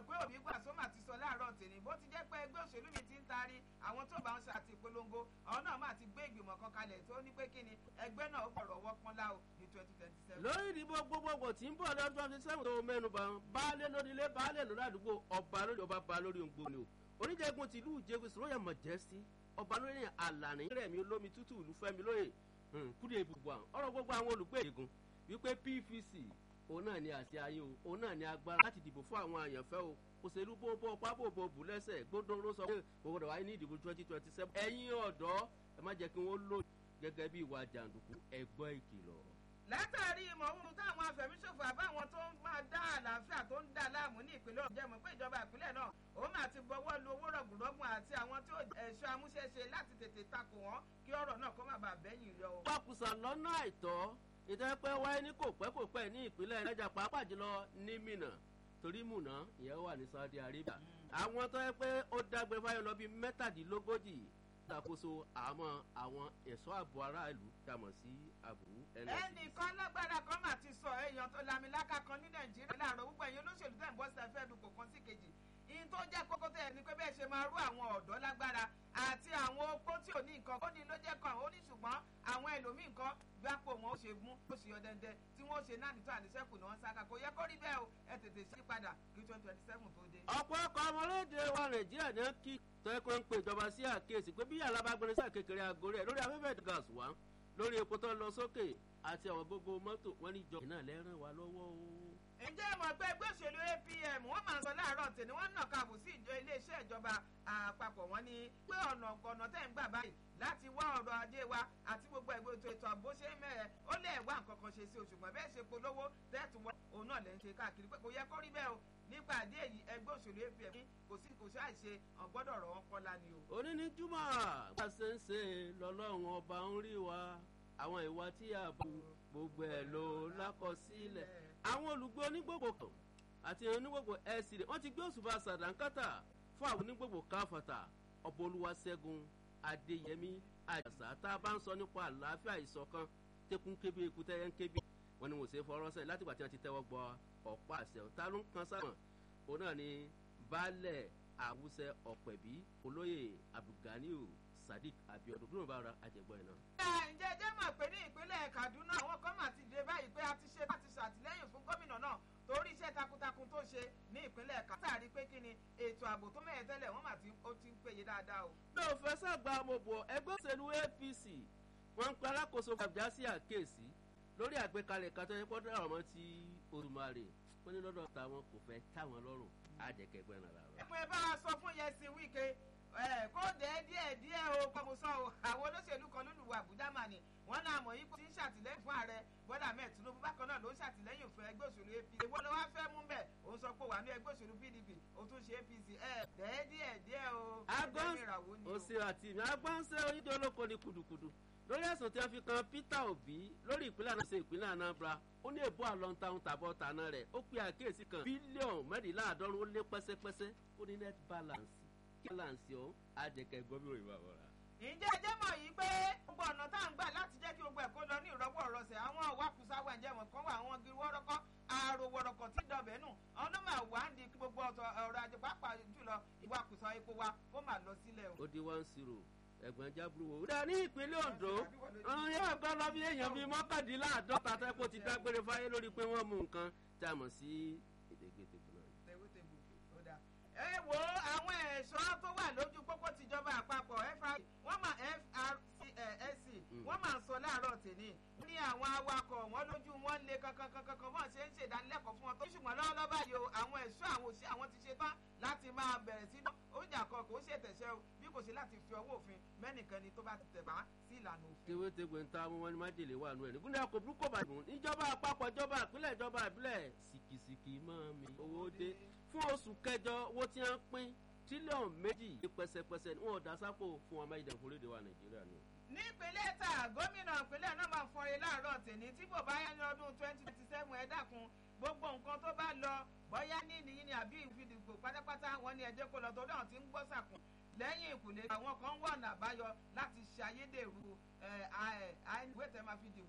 mọ̀ pé òbí gbà sọ́mà ti sọ láàárọ̀ tèmi bó ti jẹ́ pé ẹgbẹ́ òṣèlú mi ti ń taari àwọn tó bá ń ṣe àti ìpolongo àwọn náà máa ti gbé ìgbìmọ̀ kan kalẹ̀ tó ní pé kí ni ẹgbẹ́ náà ó gbọ̀rọ̀ wọ́ pọ́nlá o ní twenty twenty seven. lórí ìdìbò gbogbogbò tí ń bọ̀ lọ́dún twenty seven tó mẹ́nu bá baálé lónílé baálé lórí àdúgbò ọba lórí ọba ba lórí òǹgbò ni o oníjẹ̀gun tìlú ìjẹ̀gun royal majesty ọba lórí àlàní rẹ̀mí olómi tútù ìlú fẹ́mi lóye kúrò ìbùbù àwọn ọ̀rọ̀ gbogbo àwọn olùgbé ìjẹ̀gun wípé pvc òun náà ni àti ayé o òun náà ni agbára láti dìbò fún àwọn àyànfẹ́ o òṣèlú bóbó pábòbò bù lẹ́sẹ̀ gbódòrò sọ pé òwòrán wáyé ní ìdìbò twenty twenty seven ẹ̀yin ọ̀dọ́ ẹ má jẹ́ kí wọ́n lò gẹ́gẹ́ bí ìwà jàǹdùkú ẹgbọ́ ìkìlọ̀. látàrí ìmọ̀wúrú táwọn afẹ̀míṣòfò àbáwọn tó ń máa dá àlàáfíà tó ń dà láàmú ní ìpínlẹ̀ ọ̀jẹ̀ mọ̀ pé ìjọba ìpínlẹ̀ náà ó máa ti gbọ́wọ́ lu owó rọ̀gùnrọ̀gùn àti àwọn tí ẹ̀ṣọ́ amúṣẹ́ṣe láti tètè takò wọ́n kí ọ̀rọ̀ náà kó má bàa bẹ́yìn yọ. pákùsà lọ́nà àìtọ́ ìtẹ́pẹ́ wáyé ní kò pẹ́ kò pẹ́ ní ìpínlẹ̀ Niger pàápàá jùlọ ní Minna torí Mùnà ìyẹn wà ní Saudi Arabia àwọn tó yẹ pé ó dágbére fáyọ lọ bíi mẹ́tàdínlógójì ṣàkóso àmọ́ àwọn ẹ̀ṣọ́ ààbò aráàlú dàmọ̀ sí àbúrú NSC. ẹnìkan lágbára kan mà ti sọ èèyàn tó lamiláka kan ní Nàìjíríà láàárọ̀ gbogbo ẹ̀yin olóṣèlú tẹ̀ ń bọ́ sí ẹ̀fẹ́ dùkọ̀ kan sí kejì ìyìn tó jẹ́ kókó tẹ̀ ní pé bẹ́ẹ̀ ṣe máa rú àwọn ọ̀dọ́ lágbára àti àwọn opó tí ò ní nǹkan ó ní ló jẹ́ kan ó ní ṣùgbọ́n àwọn ẹlòmíì nǹkan gbápò wọn ó ṣe mú ó ṣe ọdẹndẹ tí wọn ó ṣe náà nítorí àníṣẹ́kù ni wọ́n ń sáka kò yẹ kó rí bẹ́ẹ̀ o ẹ tètè ṣí padà kí twenty twenty seven tó dé. ọ̀pọ̀ ọkọ̀ ọmọlédè wa nàìjíríà ní kí tẹ́kọ̀ ń pe ìjọba sí àkíyèsí pé bí alábàgbẹ́rẹ́ sí àkékeré aago rẹ̀ lórí afẹ́fẹ́ gas wá lórí epo tó lọ sókè àti àwọn gbogbo mọ́tò wọn ní ìjọba náà lẹ́ràn wá lọ́wọ́ o ǹjẹ́ mọ̀ pé ẹgbẹ́ òṣèlú APM wọ́n máa ń sọ láàárọ̀ tèmi wọ́n nà káàbù sí ìjọ iléeṣẹ́ ìjọba àpapọ̀ wọn ni pé ọ̀nà ọ̀nà tẹ̀ ń gbà báyìí láti wá ọ̀rọ̀ ajé wa àti gbogbo ẹgbẹ́ ètò ètò àbó ṣe ń mẹ́rẹ̀ ó lè wá nǹkan kan ṣe sí oṣù mọ́ bẹ́ẹ̀ ṣe polówó tẹ́ẹ̀tù wọn òun náà lè ń ṣe káàkiri pé kò yẹ kó rí bẹ́ẹ̀ o nípa àdé èyí ẹgbẹ́ òṣèlú APM kò sí kò ṣáà ṣe ọ̀gbọ́dọ̀ rọ̀ wọ́n kọ́lá ni o. òní ní júmọ̀ bá a ṣe ń ṣe lọ́lọ́run ọba ń rí wa àwọn ìwà tí a bù gbogbo ẹ̀ ló lákọsílẹ̀ àwọn olùgbé onígbògbò kan àti onígbògbò ẹ̀sìn rẹ̀ wọ́n ti gbé òṣùbà sàdánkátà fún àwọn onígbògbò káfàtà ọ̀bọ olúwaṣẹ́gun adéyẹmí àjàsà tá a bá ń sọ nípa àlàáfíà ìṣọ̀kan tẹkùn kébé ikú tẹ́yẹ ń kébé wọn ni wọ́n ṣe fọwọ́ sẹ́yìn látìgbà tí wọ́n ti tẹ́wọ́ gbọ́ ọ̀pá àṣẹ ta ló ń kan sáwọn òun náà ni baálẹ̀ àwùsẹ ọ̀pẹ̀bí olóyè abdulganiu sadiq abiodun kúrò bá ara àjẹgbọ́ ẹ̀ náà. ǹjẹ́ jẹ́ mọ̀ pé ní ìpínlẹ̀ Kaduna àwọn kan mà ti dé báyìí pé a ti ṣe láti ṣàtìlẹ́yìn fún gómìnà náà torí iṣẹ́ takuntakun tó ṣe ní ìpínlẹ̀ Katari pé kí ni ètò ààbò tó mẹ́yẹ tẹ́lẹ̀ wọ́n mà ti ń péye dáadáa o. bí o fẹ́ sàgbà mo bọ̀ ẹgbẹ́ òṣèlú APC wọ́n ń pe alákòóso àbújá sí àkéèsí lórí àgbékalẹ̀ kátó ẹ̀kọ́ dáhùn ọmọ ti Olùmarè wọ́n ní lọ́dọ̀ táwọn kò fẹ́ táwọn lọ́rùn àjẹkẹgbẹ́ náà làwọn. ẹ̀pọ̀ ẹ bá wa sọ fún yẹsi wíkẹ́ kó dẹ́ díẹ̀ díẹ̀ o pàmòsọ o àwọn olóṣèlú kan lólùwà Àbújá mà ní wọ́n náà mọ̀ yí pé tí ń ṣàtìlẹ́yìn fún ààrẹ Bọ́lá Ahmed Tinubu bákan náà ló ń ṣàtìlẹ́yìn fún ẹgbẹ́ òṣèlú APC èwo ló wá fẹ́ mú bẹ́ẹ̀ òun sọ pé wà ní ẹgbẹ́ òṣèlú PDP ó tún ṣe APC ẹ dẹ́ díẹ̀ díẹ̀ o. agbọ́n òsè àti ìmọ̀ agbọ́nsẹ́ onídìí olóko ní kùdùkùdù lórí ẹ̀sùn tí wọ́n fi kan Peter Obi lórí ìpínlẹ̀ náà ṣe ìpínlẹ̀ Anambra ó ní èbó àlọ́ntàun tàbọ̀ tàná rẹ̀ ó pe àkíyèsí kan bílíọ̀nù mẹ́rìnláàádọ́rùn ó lé pẹ́sẹ́pẹ́sẹ́ ó ní net balance kí balance ó àjẹkẹ́ gbọ́ bí òyìnbó àwọn rà. ǹjẹ́ ẹ jẹ́ mọ̀ yìí pé gbogbo ọ̀nà tá à ń gbà láti jẹ́ kí gbogbo ẹ̀ kó lọ ní ìrọ́wọ́ ìrọsẹ̀ àwọn ìwakùsà wà ǹjẹ́ mọ̀ kán wà àwọn igi wọ́rọ́kọ́ àrò wọ̀rọ̀kọ̀ tí dọ̀bẹ̀ nù ọ̀nà máa wà ń di gbogbo ọ̀rọ̀ ajé pàápàá jùlọ ìwakùsà epo wa ó máa lọ sílẹ̀ o. ó di one zero ẹ̀gbọ́n jábúrò wò. ó ní ìpínlẹ̀ Ondo ọ̀run yóò gbọ́ lọ bí èèyàn bíi mọ́kàndínláàdọ́ta tẹ́kọ̀ ti dágbére fáyé lórí pé wọ́n mú nǹkan tí a mọ̀ sí èdègbèdègbè náà. ẹ wo àwọn ẹ̀ṣọ́ tó wà lójú pópó tìjọba àpapọ̀ wọ́n máa FRCSC wọ́n máa ń sọ láàárọ̀ tèmi ní àwọn awakọ̀ wọn lójú wọn lé kankankankan bọ́n ṣe ń ṣèdánilẹ́kọ̀ọ́ fún wọn tó ṣùgbọ́n lọ́wọ́lọ́wọ́ báyìí o àwọn ẹ̀ṣọ́ àwọn òṣì àwọn ti ṣe tán láti máa bẹ̀rẹ̀ sí oúnjẹ àkọ́ kò ṣe tẹ̀sẹ̀ o bí kò ṣe láti fi ọwọ́ òfin mẹ́nìkan ni tó bá ti tẹ̀ bá sí ìlànà òfin. tewétegbè ń ta wọn ni májèlé wà nù ẹ̀ nígbà kò burúkú bá dùn níjọba àpapọ̀ ìjọba ìpínlẹ̀ ìjọba ìbílẹ̀ sìkìsìkì mọ́ mi owó dé fún oṣù kẹjọ owó tí wọ́n pín tírílíọ̀nù méjì pẹ́sẹ́pẹ́sẹ́ ni wọ́n dá sápò fún ọmọ ìdẹ̀kùn lédè wa Nàìjíríà ni nípínlẹ̀ tà gómìnà ìpínlẹ̀ náà máa fọre láàárọ̀ tèmi tí bò bá yá ní ọdún twenty twenty seven ẹ dákun gbogbo nǹkan tó bá lọ bóyá ní ìnìyí ni àbí ìfidìgbò pátápátá wọn ní ẹjẹ́ kó lọ tó dáhùn tí ń gbọ́ sàkùn lẹ́yìn ìkùlé àwọn kan wà ọ̀nà àbáyọ láti ṣe ayédèrú ìwé tẹ́ máa fi dìbò